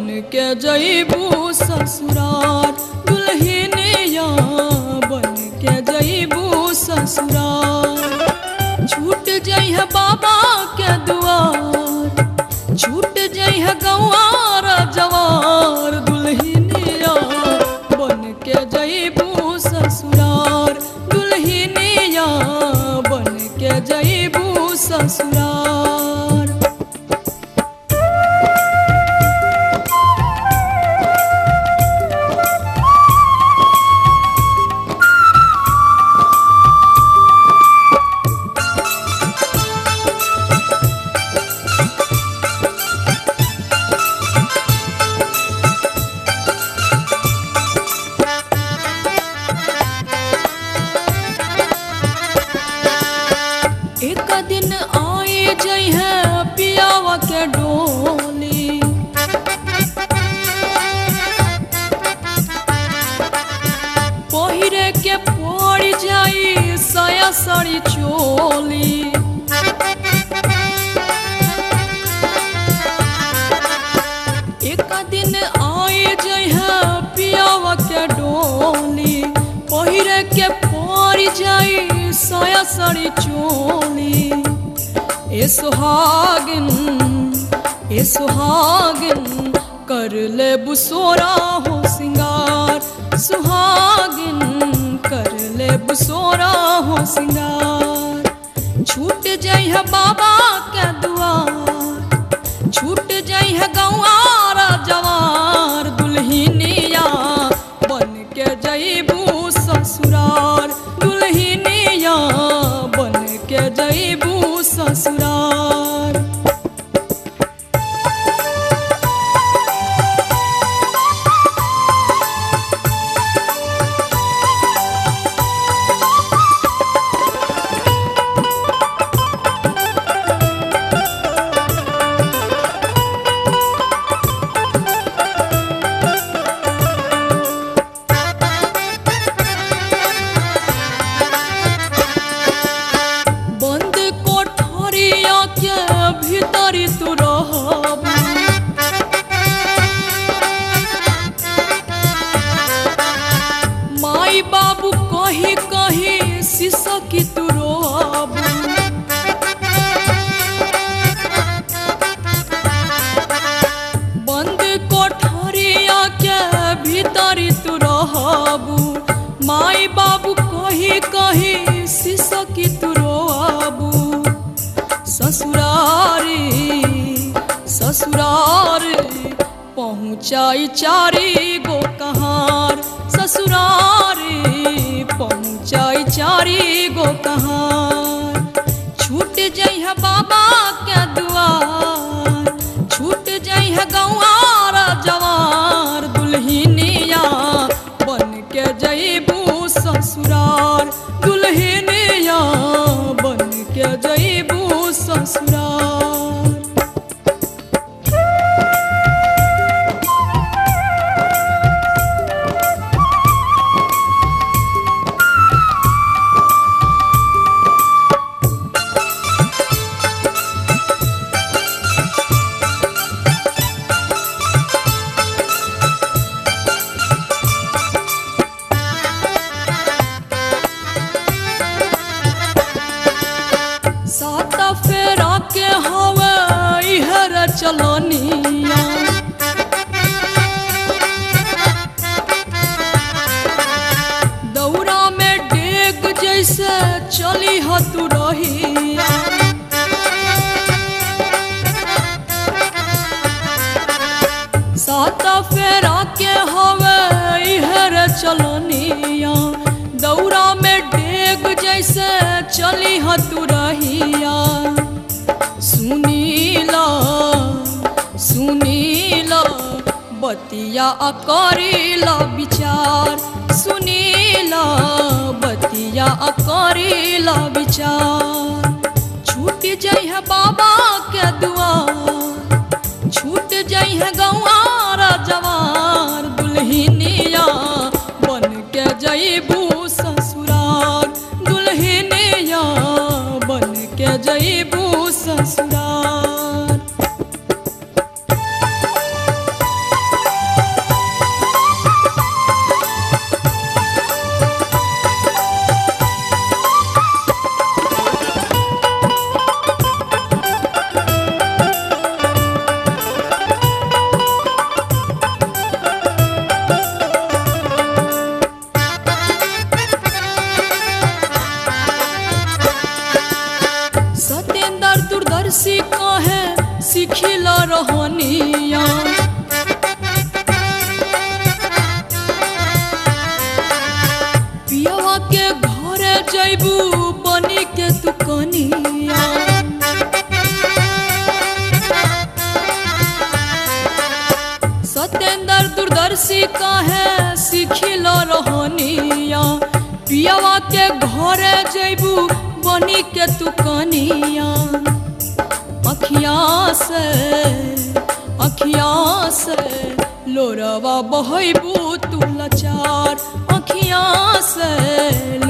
बन के जईबू ससुरार दुल्हनिया बन के जईबू ससुरार छूट जइह बाबा के दुआर छूट जइह गंवार जवार दुल्हनिया बन के जईबू ससुरार दुल्हनिया बन के जईबू ससुरार एक दिन आए जइह पियावा के डोली पहिरे के पड़ जाई साया साड़ी चोली एक दिन आए जइह पियावा के डोली पहिरे के पड़ जाई साया साड़ी चोली ए सुहागिन ए सुहागिन कर ले बुसोरा हो सिंगार सुहागिन कर ले बुसोरा हो सिंगार छूट जइह बाबा के दुआर छूट जइह गंवार जवार दुल्हनिया बन के जइबू ससुरार दुल्हनिया बन के जइबू ससुरार बंद कोठरिया के भीतर तू रहब माई बाबू कही कही सिसकी तू रोब बंद कोठरिया के भीतर तू रहबू माई बाबू कही कही सिसकी तू रोबू ससुरारी ससुरारी पहुँचाई चारी गो कहार ससुरारी पहुँचाई चारी गो कहार छूट जइह बाबा के दुआर छूट जइह गंवार जवार दुल्हनिया बन के जइबू ससुरार दुल्हनिया बन के जइबू ससुरार सात फेरा के हवे इहर चलनिया दौरा में डेग जैसे चली ह तू रहिया सात फेरा के हवे इहर चलनिया दौरा में डेग जैसे चली ह तू रहिया सुनीला सुनीला बतिया करेला विचार सुनीला बतिया करेला विचार छूट जइह बाबा के दुआर छूट जइह गंवार जवार दुल्हनिया बन के जइबू ससुरार दुल्हनिया बन के जइबू ससुरार सत्येंद्र दूरदर्शी काहे सिखिल रहनिया पियावा के घरे जैबू बनी के तू कनिया अखिया से अखिया से लोरवा बहबू तू लाचार अखिया से